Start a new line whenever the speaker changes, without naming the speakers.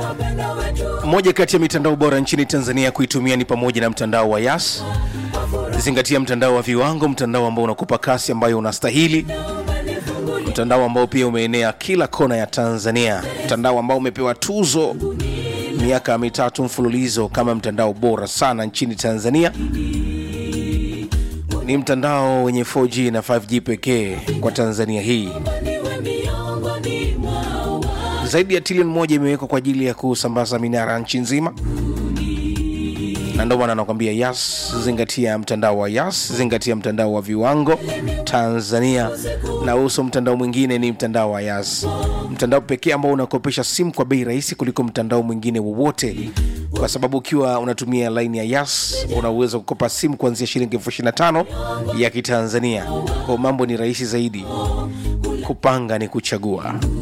Moja kati ya mitandao bora nchini Tanzania kuitumia ni pamoja na mtandao wa Yas. Zingatia mtandao wa viwango, mtandao ambao unakupa kasi ambayo unastahili, mtandao ambao pia umeenea kila kona ya Tanzania, mtandao ambao umepewa tuzo miaka mitatu mfululizo kama mtandao bora sana nchini Tanzania. Ni mtandao wenye 4G na 5G pekee kwa Tanzania hii. Zaidi ya trilioni moja imewekwa kwa ajili ya kusambaza minara nchi nzima, na ndio maana anakwambia Yas, zingatia mtandao wa Yas, zingatia mtandao wa viwango Tanzania, na uso mtandao mwingine ni mtandao wa Yas, mtandao pekee ambao unakopesha simu kwa bei rahisi kuliko mtandao mwingine wowote, kwa sababu ukiwa unatumia laini ya Yas una uwezo wa kukopa simu kuanzia shilingi elfu ishirini na tano ya Kitanzania. Kwa mambo ni rahisi zaidi, kupanga ni kuchagua.